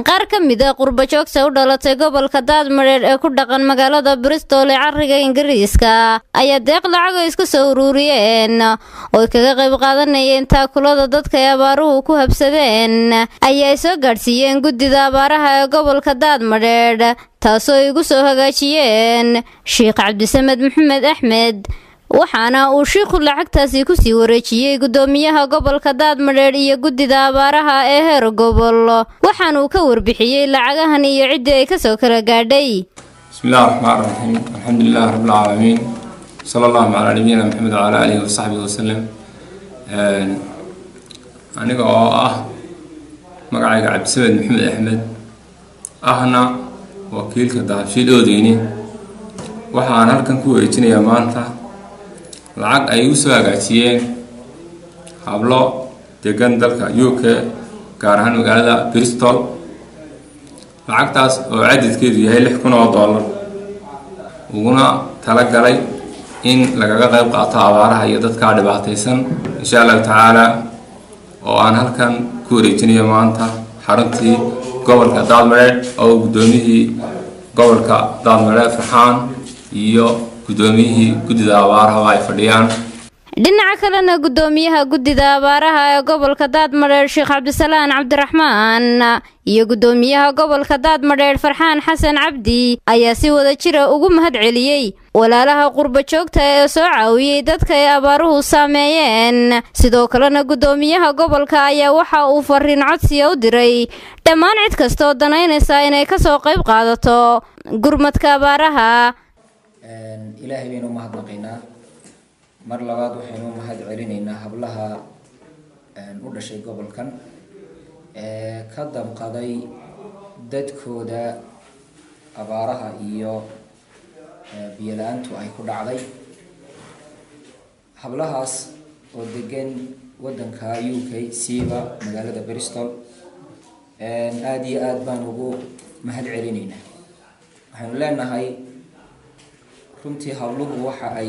qaar ka mid a qurbajoogta u dhalatay gobolka daadmadheedh ee ku dhaqan magaalada bristol ee cariga ingiriiska ayaa deeq lacago isku soo uruuriyeen ooy kaga qayb qaadanayeen taakulada dadka ay abaaruhu ku habsadeen ayaa soo gaadhsiiyeen guddida abaaraha ee gobolka daadmadheedh taasoo ay igu soo hagaajiyeen sheikh cabdisamed maxamed axmed waxaana uu shiikhu lacagtaasi kusii wareejiyey guddoomiyaha gobolka daadmadheedh iyo guddida abaaraha ee heer gobol waxaana uu ka warbixiyey lacagahan iyo ciddii ay kasoo kala gaadhay bismillahi raxmaan raxiim alxamdulilahi rabbilcaalamiin sala allahu calaa nabiyina maxamed wacalaa aalihi wasaxbihi wasalem aniga oo ah magacayga cabdisamed maxamed axmed ahna wakiilka dahabshiil oodeyni waxaan halkan ku wareejinayaa maanta lacag ay u soo hagaajiyeen hablo degan dalka u k gaar ahaan magaalada bristol lacagtaas oo cadadkeedu yahay lix kun oo dollar uguna tala galay in lagaga qayb qaato abaaraha iyo dadkaa dhibaataysan insha allahu tacaala oo aan halkan ku wareejinayo maanta xaruntii gobolka daadmareed oo guddoomiyihii gobolka daadmareed farxaan iyo guddoomiyihii guddida abaaraha ay fadhiyaan dhinaca kalena guddoomiyaha guddida abaaraha ee gobolka daadmadheedh sheekh cabdisalaan cabdiraxmaan iyo guddoomiyaha gobolka daadmadheedh farxaan xasan cabdi ayaa si wada jira ugu mahad celiyey walaalaha qurba joogta ee soo caawiyey dadka ay abaaruhu saameeyeen sidoo kalena guddoomiyaha gobolka ayaa waxa uu fariin codsiya u diray dhammaan cid kastaoo danaynaysa inay kasoo qayb qaadato gurmadka abaaraha ilaahay baynu u mahadnaqaynaa mar labaad waxaynu u mahad celinaynaa hablaha u dhashay gobolkan ee ka damqaday dadkooda abaaraha iyo biyo la-aantu ay ku dhacday hablahaas oo degan waddanka u k siiba magaalada bristol aada iyo aada baan ugu mahad celinaynaa waxaynu leenahay runtii habluhu waxa ay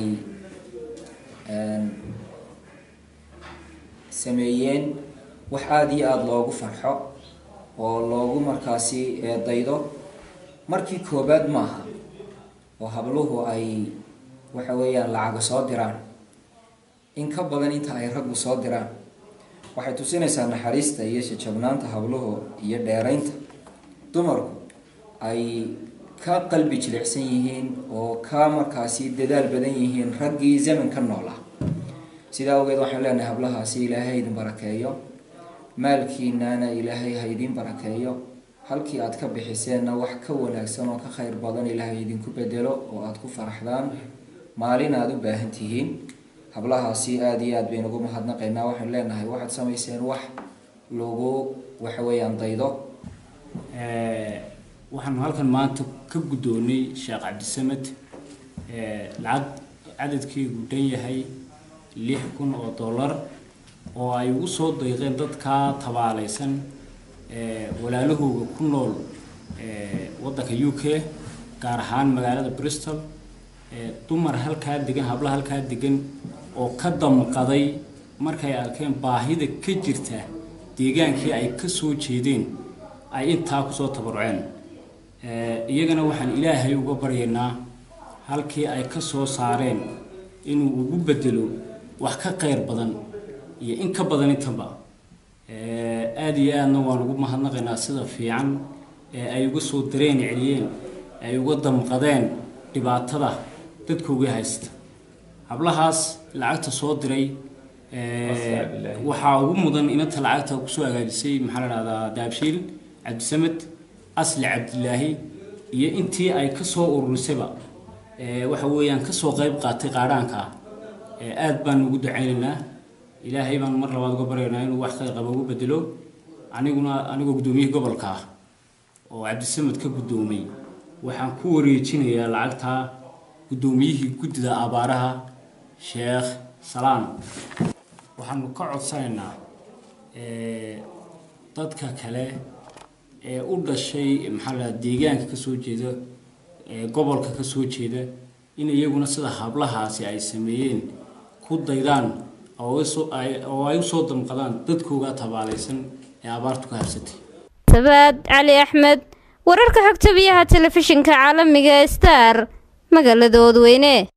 sameeyeen wax aada iyo aada loogu farxo oo loogu markaasi daydo markii koobaad maaha oo habluhu ay waxa weeyaan lacaga soo diraan in ka badan inta ay raggu soo diraan waxay tusinaysaa naxariista iyo shajabnaanta habluhu iyo dheeraynta dumarku ay ka qalbi jilicsan yihiin oo ka markaasi dadaal badan yihiin raggii zamanka noolaa sidaa awgeed waxaan leenahay hablahaasi ilaahay ha idin barakeeyo maalkiinana ilaahay ha idin barakeeyo halkii aad ka bixiseenna wax ka wanaagsan oo ka khayr badan ilaahay idinku bedelo oo aada ku faraxdaan maalin aada u baahan tihiin hablahaasi aada iyo aad baynu ugu mahadnaqaynaa waxaan leenahay waxaad samayseen wax lagu waxa weeyaan daydo waxaanu halkan maanta ka guddoonay sheekh cabdisamed lacag cadadkeedu dhan yahay lix kun oo dollar oo ay ugu soo dayqeen dadkaa tabaalaysan walaalahooga ku nool waddanka u k gaar ahaan magaalada bristol dumar halkaa degan habla halkaa degan oo ka damqaday markay arkeen baahida ka jirta deegaankii ay ka soo jeedeen ay intaa kusoo tabaruceen iyagana waxaan ilaahay uga baryaynaa halkii ay ka soo saareen inuu ugu bedelo wax ka qayr badan iyo in ka badan intanba aada iyo aadna waan ugu mahadnaqaynaa sida fiican ee ay uga soo dareen celiyeen ay uga damqadeen dhibaatada dadkooga haysta hablahaas lacagta soo diray waxaa ugu mudan inanta lacagta kusoo hagaajisay maxaa la dhahdaa daabshiil cabdisamed asli cabdilaahi iyo intii ay kasoo ururisayba waxa weeyaan kasoo qayb qaatay qaadhaanka aada baan ugu ducaynaynaa ilaahay baan mar labaad uga baryaynaa inuu wax khayr qaba ugu bedelo aniguna anigoo guddoomiyihii gobolka ah oo cabdisamed ka guddoomay waxaan ku wareejinayaa lacagta guddoomiyihii guddida abaaraha sheekh salaan waxaanu ka codsanaynaa dadka kale ee u dhashay maxaa la deegaanka kasoo jeeda gobolka kasoo jeeda in iyaguna sida hablahaasi ay sameeyeen ku daydaan oo ay usoo damqadaan dadkooga tabaalaysan ee abaartu ka habsatay sabaad cali axmed wararka xogta biyaha telefishinka caalamiga star magaalada oodweyne